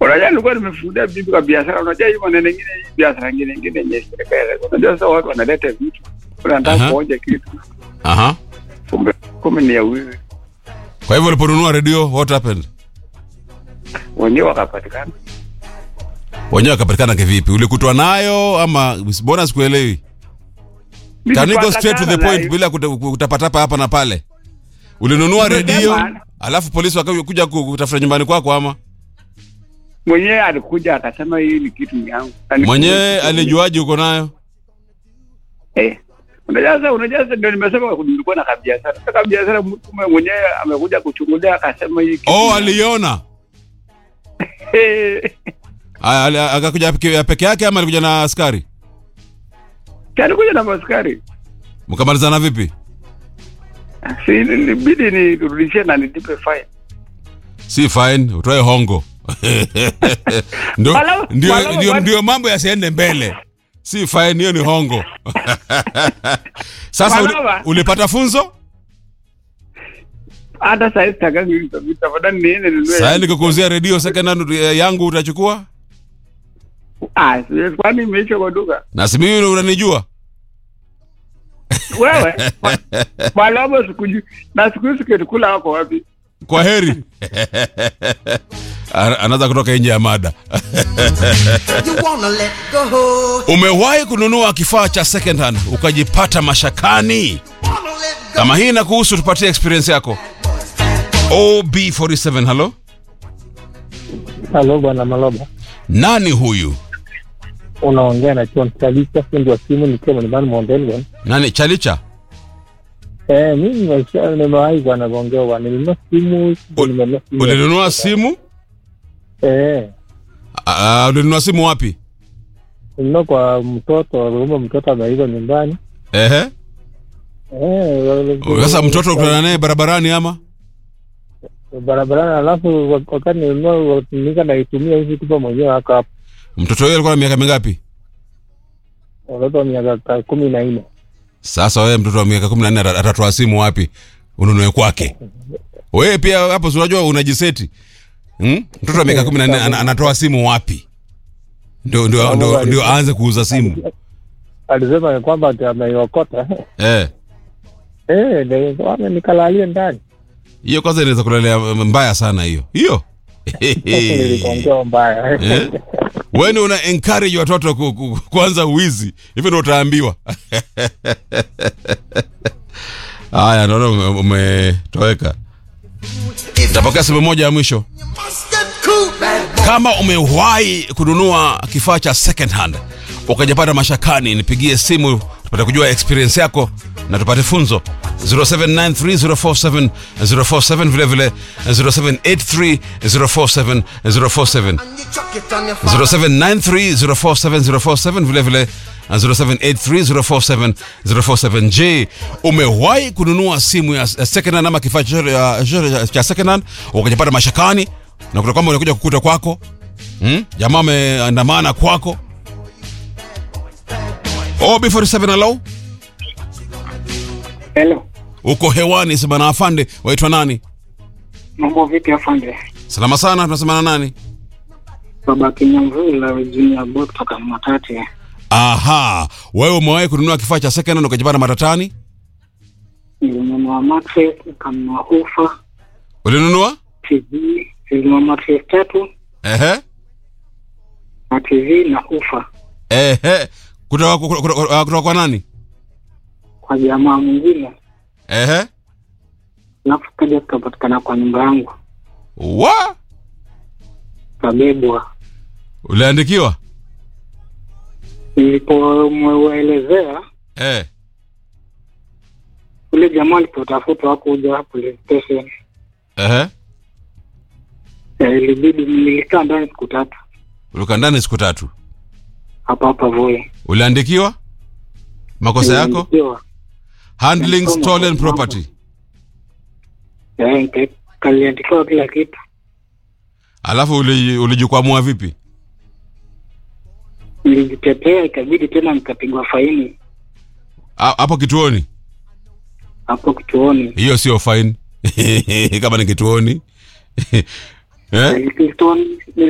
Unajua nilikuwa nimefungulia bibi kwa biashara. Unajua hii maneno mengine hii biashara nyingine nyingine yenye serikali. Unajua sasa watu wanaleta vitu. Unataka Aha. kuonja kitu. Aha. Kumbe kumbe ni ya wizi. Kwa hivyo uliponunua redio what happened? Wenyewe wakapatikana. Wenyewe wakapatikana kivipi? Ulikutwa nayo ama mbona sikuelewi? Can you go straight to the Nilipatana point na- bila kuta- kutapatapa hapa na pale? Ulinunua Nimesema. redio alafu polisi wakakuja kutafuta nyumbani kwako ama? Mwenyewe alikuja akasema hii ni kitu yangu. Na ni- Mwenyewe alijuaje uko nayo? Eh. Unajua sasa unajua sasa ndio nimesema nilikuwa na kabiashara. Sasa kabiashara mtu mwenyewe amekuja kuchungulia akasema hii kitu. Oh, ni- aliona. Eh. Aya, ali- Akakuja peke peke yake ama alikuja na askari? Alikuja na maskari. Mkamalizana vipi? Si ilibidi nirudishie na nilipe fine. Si fine, utoe hongo. ndio, Wala- ndio, wala- ndio, wala- ndio mambo yasiende mbele. Si fine, hiyo ni hongo. Sasa uli, Wala- ulipata funzo? Hata saa hizi takangi hizo vitu tafadhali niende ninunue. Sasa nikikuuzia redio second hand eh, yangu utachukua? Ah, siwezi kwani imeisha kwa duka. Na si mimi unanijua? Wewe Malabo sikujui. Na siku hizi kitukula wako wapi? Kwa heri. Ana- Anaanza kutoka nje ya mada. You wanna let go. Umewahi kununua kifaa cha second hand ukajipata mashakani? Wanna let go. Kama hii inakuhusu, tupatie experience yako. OB47, halo, Halo bwana Maloba, nani huyu? unaongea na John Kalisa, fundi wa simu nikiwa nyumbani Mondelgon. Nani Chalicha? Eh, mimi nimesha nimewahi bwana kuongea bwana, nilinunua simu, Ul- nimenunua simu. Ulinunua simu? Eh, Ah, ulinunua simu wapi? nilinunua kwa mtoto, aliomba mtoto ameiva nyumbani. Ehe. Eh, wale- Sasa mtoto ukutana naye barabarani ama? barabarani, alafu wa- wakati nilinunua nika naitumia hivi tupa mwenyewe haka hapo, Mtoto huyo alikuwa na miaka mingapi? watoto wa miaka ka- kumi na nne. Sasa wewe mtoto wa miaka 14 ata- atatoa simu wapi? Ununue kwake. Wewe pia hapo si unajua unajiseti. Hmm? Mtoto wa miaka 14 ana- anatoa simu wapi? Ndio ndio ndio, ndio aanze kuuza simu. Alisema kwamba ati ameiokota Eh. eh, ndio wame nikalalie ndani. Hiyo kwanza inaweza kulelea mbaya sana hiyo. Hiyo. Sasa nilikuongea mbaya Eh? Wewe ndio una encourage watoto ku, ku, kuanza uwizi. Hivyo ndio utaambiwa. Haya, naona ume- umetoweka. Tapokea simu moja ya mwisho. You must get cool, bad boy. Kama umewahi kununua kifaa cha second hand ukajapata mashakani, nipigie simu tupate kujua experience yako na tupate funzo 0793047047 vile vile 0783047047 And you chuck it on your father. 0793047047 vile vile 0783047047 je umewahi kununua simu ya second hand ama kifaa chochote ya- chochote cha second hand ukajapata mashakani na kuta kwamba unakuja kukuta kwako hmm? jamaa ameandamana kwako ob47 alo Hello. uko hewani sema na afande waitwa nani Mambo vipi afande? salama sana tunasema na nani Baba Kinyamvula Virginia Boy kutoka Matete. aha wewe umewahi kununua kifaa cha second hand ukajipata matatani Nilinunua mattress, nikanunua ufa, ulinunua TV, nilinunua mattress tatu ehe na TV na ufa ehe kutoka kutoka- kutoka kutoka kwa nani kwa jamaa mwingine, ehe alafu kaja tukapatikana kwa nyumba yangu, wa kabebwa. uliandikiwa Nilipomwelezea eh ule jamaa alipotafutwa hakuja police station, ehe Eh, ilibidi nilikaa ndani siku tatu ulikaa ndani siku tatu hapa hapa Voi. uliandikiwa makosa yako Niliandikiwa, handling Nilisoma stolen kwa mambo. property eh, nika- kaliandikiwa kila kitu. alafu uli- ulijikwamua vipi Nilijitetea, ikabidi tena nikapigwa faini Ha- hapo kituoni hapo kituoni. hiyo sio fine kama ni kituoni eh? Eh, kituoni